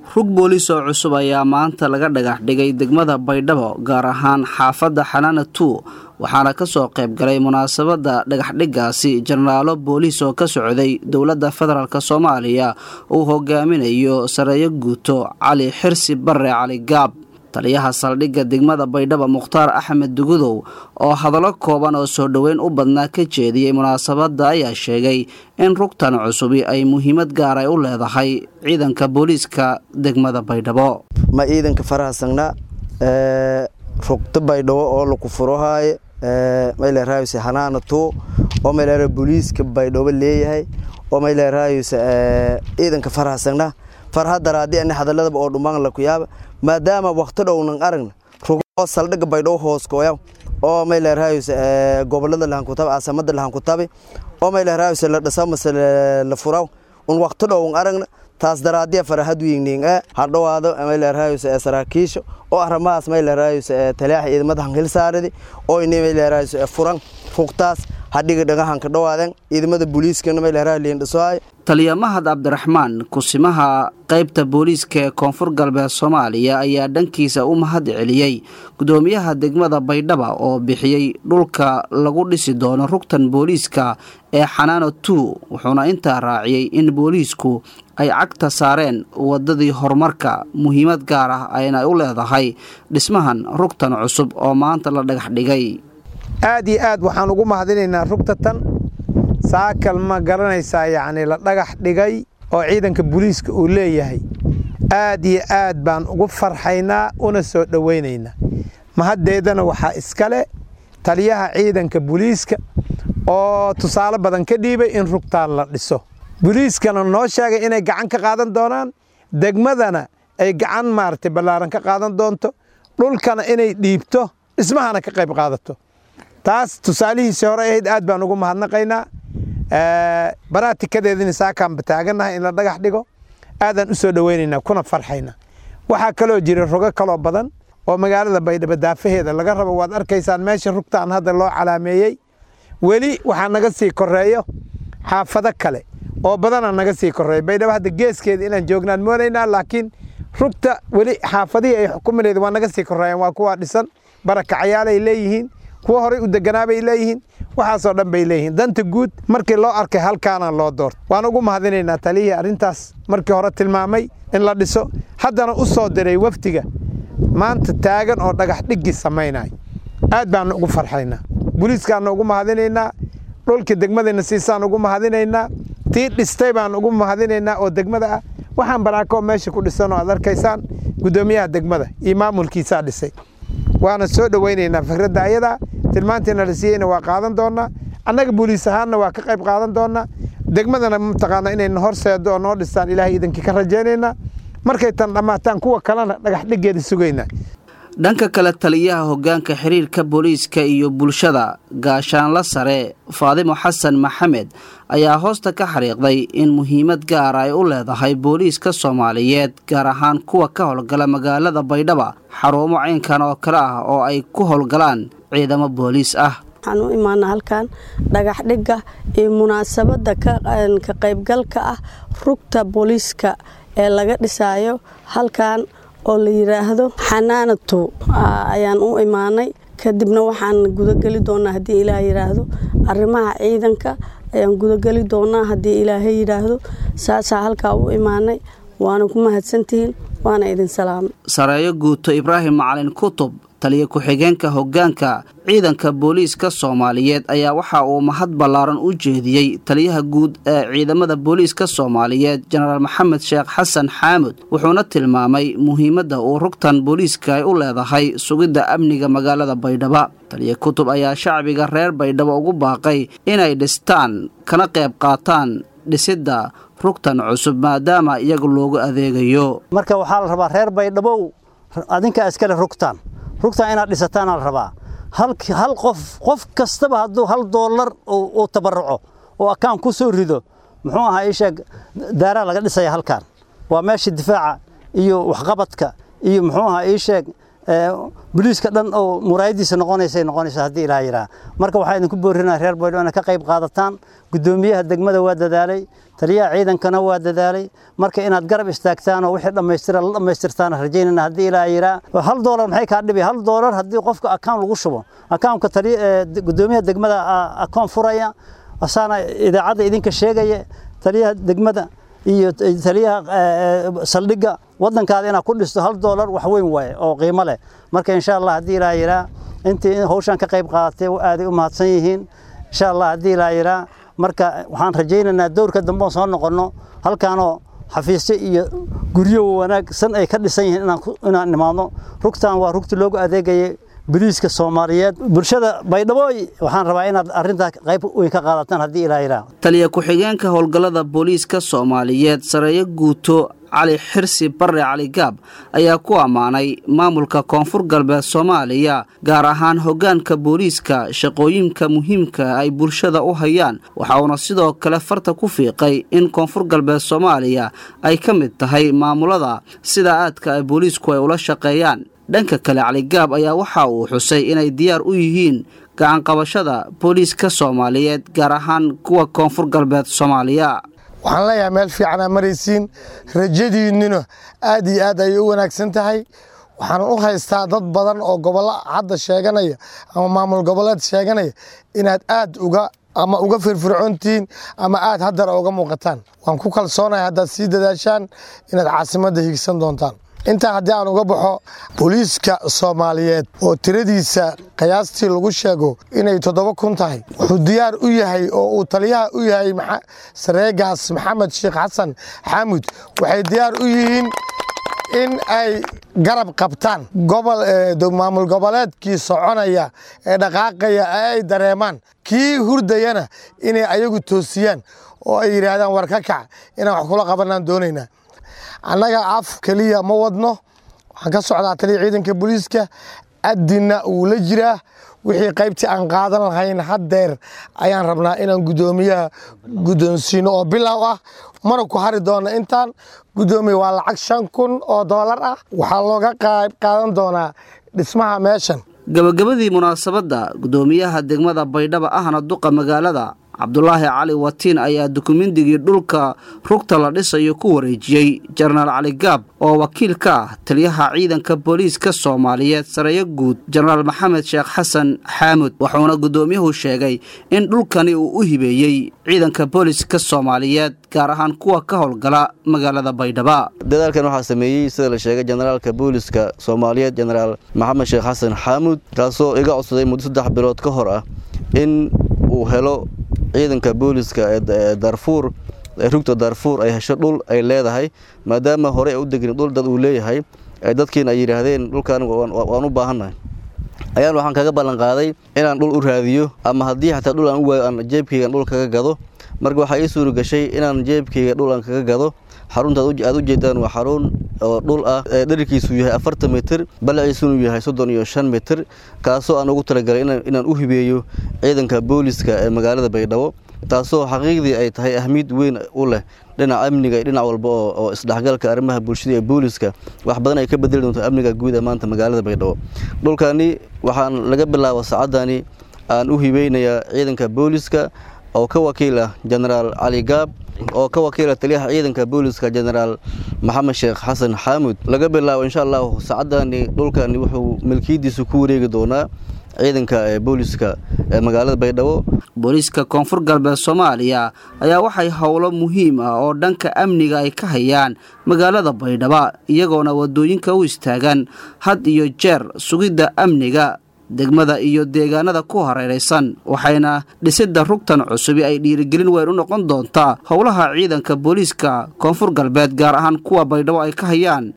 rug booliis oo cusub ayaa maanta laga dhagax dhigay degmada baydhabo gaar ahaan xaafadda xanaana two waxaana ka soo qayb galay munaasabadda dhagaxdhiggaasi jenaraalo booliis oo ka socday dowladda federaalk soomaaliya uu hogaaminayo sareeyo guuto cali xirsi barre cali gaab taliyaha saldhigga degmada baydhabo mukhtaar axmed dugudow oo hadallo kooban oo soo dhoweyn u badnaa ka jeediyey munaasabadda ayaa sheegay in rugtan cusubi ay muhiimad gaar ay u leedahay ciidanka booliiska degmada baydhabo ma ciidanka farahasagna rugta baydhabo oo laku furohaaye maylerahayse hanaana tuu oo mayler booliiska baydhabo leeyahay oo maylerahayse ciidanka farahasagna farhadaraadi ani hadaladaba oo dhumaan laku yaaba maadaama wakti dhownan aragna rugo saldhiga baydhabo hooskooya oo maylerahayse gobolada lahankutabe caasamada lahankutabe oo maylerahayse la dhasa mase la furaw un wakti dhowan aragna taas daraadiya farahad weyning e hadhowaado maylerahayse saraakiisha oo arrimahaas maylerahayse talaaxa ciidamada hanhilsaaridi oo ini maylerahayse furan rugtaas hadhiga dhagahanka dhawaaden ciidamada booliiskana maylerah liindhisoay taliya mahad cabdiraxmaan kusimaha qaybta booliiska ee koonfur galbeed soomaaliya ayaa dhankiisa u mahad celiyey gudoomiyaha degmada baydhaba oo bixiyey dhulka lagu dhisi doono rugtan booliiska ee xanaano two wuxuuna intaa raaciyey in booliisku ay cagta saareen wadadii horumarka muhiimad gaar ah ayna u leedahay dhismahan rugtan cusub oo maanta la dhagax dhigay aad iyo aad waxaan ugu mahadinaynaa rugta tan saakal ma garanaysaa yacni la dhagax dhigay oo ciidanka booliiska uu leeyahay aad iyo aad baan ugu farxaynaa una soo dhowaynaynaa mahaddeedana waxaa iskale taliyaha ciidanka booliiska oo tusaale badan ka dhiibay in rugtaan la dhiso booliiskana noo sheegay inay gacan ka qaadan doonaan degmadana ay gacan maaragtay ballaaran ka qaadan doonto dhulkana inay dhiibto dhismahana ka qayb qaadato taas tusaalihiisii hore ahayd aad baan ugu mahadnaqaynaa baraatikadeedina saakaanba taagannahay in la dhagax dhigo aadaan u soo dhowaynaynaa kuna farxaynaa waxaa kaloo jira rogo kaloo badan oo magaalada baydhabo daafaheeda laga rabo waad arkaysaan meesha rugtaan hadda loo calaameeyey weli waxaa naga sii koreeyo xaafado kale oo badanaa naga sii koreeyo baydhabo hadda geeskeeda inaan joognaan moonaynaa laakiin rugta weli xaafadihii ay xukumineed waa naga sii koreeyaan waa kuwaa dhisan barakacayaalay leeyihiin kuwa horey u deganaa bay leeyihiin waxaasoo dhan bay leeyihiin danta guud markii loo arkay halkaana loo doorto waan ugu mahadinaynaa taliyihii arrintaas markii hore tilmaamay in la dhiso haddana u soo diray wafdiga maanta taagan oo dhagax dhiggi samaynay aad baanu ugu farxaynaa booliiskaannu ugu mahadinaynaa dhulkii degmadayna siisaan ugu mahadinaynaa tii dhistay baan ugu mahadinaynaa oo degmada ah waxaan baraakoo meesha ku dhisan oo aad arkaysaan guddoomiyaha degmada iyo maamulkiisaa dhisay waana soo dhowaynaynaa fikradda ayadaa tilmaantiina la siiyeyna waa qaadan doonnaa annaga booliis ahaanna waa ka qayb qaadan doonnaa degmadana mataqaana inayna horseedo oo noo dhistaan ilaahay iidankii ka rajaynaynaa markay tan dhammaataan kuwa kalena dhagax dhiggeeda sugaynaa dhanka kale taliyaha hoggaanka xiriirka booliiska iyo bulshada gaashaanla sare faadimo xasan maxamed ayaa hoosta ka xariiqday in muhiimad gaara ay u leedahay booliiska soomaaliyeed gaar ahaan kuwa ka howlgala magaalada baydhaba xarumo caynkan oo kale ah oo ay ku howlgalaan ciidamo booliis ah waxaan u imaana halkan dhagax dhigga iyo munaasabadda ka qaybgalka ah rugta booliiska ee laga dhisaayo halkan oo la yidhaahdo xanaanatu ayaan u imaanay kadibna waxaan gudageli doonaa haddii ilaah yidhaahdo arrimaha ciidanka ayaan gudageli doonaa haddii ilaahay yidhaahdo saasaa halkaa u imaanay waana ku mahadsantihiin waana idin salaamay sareeyo guuto ibraahim macalin kutub taliya ku-xigeenka hoggaanka ciidanka booliiska soomaaliyeed ayaa waxa uu mahad ballaaran u jeediyey taliyaha guud ee ciidamada booliiska soomaaliyeed jenaraal maxamed sheekh xasan xaamud wuxuuna tilmaamay muhiimadda uu rugtan booliiska ay u leedahay sugidda amniga magaalada baydhaba taliya kutub ayaa shacbiga reer baydhabo ugu baaqay inay dhistaan kana qayb qaataan dhisidda rugtan cusub maadaama iyaga loogu adeegayo marka waxaa la rabaa reer baydhabow adinkaa iskale rugtaan rugtaan inaad dhisataana la rabaa hal qof qof kastaba hadduu hal doolar uu tabaruco oo akaan ku soo rido muxuu ahaa ii sheeg daaraa laga dhisaya halkaan waa meesha difaaca iyo waxqabadka iyo muxuu ahaa ii sheeg boliiska dhan oo muraayadiisa noqonaysay noqonaysa haddii ilaah yidhaha marka waxaa idinku boorinaa reer baydhabo inaad ka qayb qaadataan guddoomiyaha degmada waa dadaalay taliyaha ciidankana waa dadaalay marka inaad garab istaagtaan oo wixii dhammaystira la dhammaystirtaan rajaynayna haddii ilaa yiraa hal doolar maxay kaa dhibi hal doolar haddii qofka akaan lagu shubo akaanka gudoomiyaha degmada akoon furaya asaana idaacadda idinka sheegaya taliyaha degmada iyo taliyaha saldhigga waddankaada inaad ku dhisto hal doolar wax weyn waaye oo qiimo leh marka insha allah haddii ilaa yiraa intii hawshan ka qayb qaadatay aaday u mahadsan yihiin insha allah haddii ilaa yiraa marka waxaan rajaynaynaa dowrka dambe oon soo noqonno halkaanoo xafiisyo iyo guryo wanaagsan ay ka dhisan yihiin inaan nimaadno rugtan waa rugti loogu adeegayay boliiska soomaaliyeed bulshada baydhabooy waxaan rabaa inaad arrintaa qayb weyn ka qaadataan haddii ilaa yiraa taliya ku-xigeenka howlgallada booliiska soomaaliyeed sareeyo guuto cali xirsi barre cali gaab ayaa ku ammaanay maamulka koonfur galbeed soomaaliya gaar ahaan hoggaanka booliiska shaqooyinka muhiimka ay bulshada u hayaan waxa uuna sidoo kale farta ku fiiqay in koonfur galbeed soomaaliya ay ka mid tahay maamulada sida aadka ay booliisku ay ula shaqeeyaan dhanka kale caligaab ayaa waxa uu xusay inay diyaar u yihiin gacanqabashada booliiska soomaaliyeed gaar ahaan kuwa koonfur galbeed soomaaliya waxaan leeyahay meel fiicanaa maraysiin rajadiinnina aad iyo aad ayay u wanaagsan tahay waxaan u haystaa dad badan oo gobollo hadda sheeganaya ama maamul goboleed sheeganaya inaad aad uga ama uga firfircoontihiin ama aad haddana uga muuqataan waan ku kalsoonahay haddaad sii dadaashaan inaad caasimadda higsan doontaan intaa haddii aan uga baxo booliiska soomaaliyeed oo tiradiisa qiyaastii lagu sheego inay toddoba kun tahay wuxuu diyaar u yahay oo uu taliyaha u yahay sareegaas maxamed sheekh xasan xaamud waxay diyaar u yihiin in ay garab qabtaan maamul goboleedkii soconaya ee dhaqaaqaya ee ay dareemaan kii hurdayana inay ayagu toosiyaan oo ay yidhaahdaan war ka kac inaan wax kula qabanaan doonaynaa annaga af keliya ma wadno waxaan ka socdaa taliya ciidanka booliiska addina wuu la jiraa wixii qaybtii aan qaadan lahayn haddeer ayaan rabnaa inaan guddoomiyaha guddoonsiino oo bilow ah mana ku hari doona intaan guddoomiya waa lacag shan kun oo doolar ah waxaa looga qayb qaadan doonaa dhismaha meeshan gabagabadii munaasabadda guddoomiyaha degmada baydhaba ahna duqa magaalada cabdulaahi cali watiin ayaa dukumendigii dhulka rugta la dhisayo ku wareejiyey jenaraal cali gaab oo wakiil ka ah taliyaha ciidanka booliiska soomaaliyeed sareeyo guud jenaraal maxamed sheekh xasan xaamud wuxuuna guddoomiyuhu sheegay in dhulkani uu u hibeeyey ciidanka booliiska soomaaliyeed gaar ahaan kuwa ka howlgala magaalada baydhaba dadaalkan waxaa sameeyey sida la sheegay jenaraalka booliiska soomaaliyeed jenaraal maxamed sheekh xasan xaamud kaasoo iga codsaday muddo saddex bilood ka hor ah in uu helo ciidanka booliska ee darfuur ee rugta darfuur ay hesho dhul ay leedahay maadaama hore ay u degin dhul dad uu leeyahay dadkiina ay yidhaahdeen dhulkan waan u baahannahay ayaan waxaan kaga ballan qaaday inaan dhul u raadiyo ama haddii xataa dhul aan u waayo aan jeebkaygan dhul kaga gado marka waxaa ii suuri gashay inaan jeebkayga dhul aan kaga gado xarunta aad u jeedaan waa xarun oo dhul ah ee dherarkiisu yahay afartan mitir balaciisunu yahay soddon iyo shan mitir kaasoo aan ugu talagalay inaan u hibeeyo ciidanka booliska ee magaalada baydhabo taasoo xaqiiqdii ay tahay ahmiyad weyn u leh dhinaca amniga iyo dhinac walba oo isdhexgalka arrimaha bulshada ee booliska wax badan ay ka bedeli doonto amniga guud ee maanta magaalada baydhabo dhulkani waxaan laga bilaabo saacadani aan u hibeynayaa ciidanka booliska oo ka wakiil ah jenaraal cali gaab oo ka wakiila taliyaha ciidanka booliska jenaraal maxamed sheekh xasan xaamud laga bilaabo insha allahu saacadani dhulkani wuxuu milkiyadiisu ku wareegi doonaa ciidanka ee booliska ee magaalada baydhabo booliiska koonfur galbeed soomaaliya ayaa waxay howlo muhiim ah oo dhanka amniga ay ka hayaan magaalada baydhaba iyagoona wadooyinka u istaagan had iyo jeer sugidda amniga degmada iyo deegaanada ku hareeraysan waxayna dhisidda rugtan cusubi ay dhiirigelin weyn u noqon doontaa howlaha ciidanka booliiska koonfur galbeed gaar ahaan kuwa baydhabo ay ka hayaan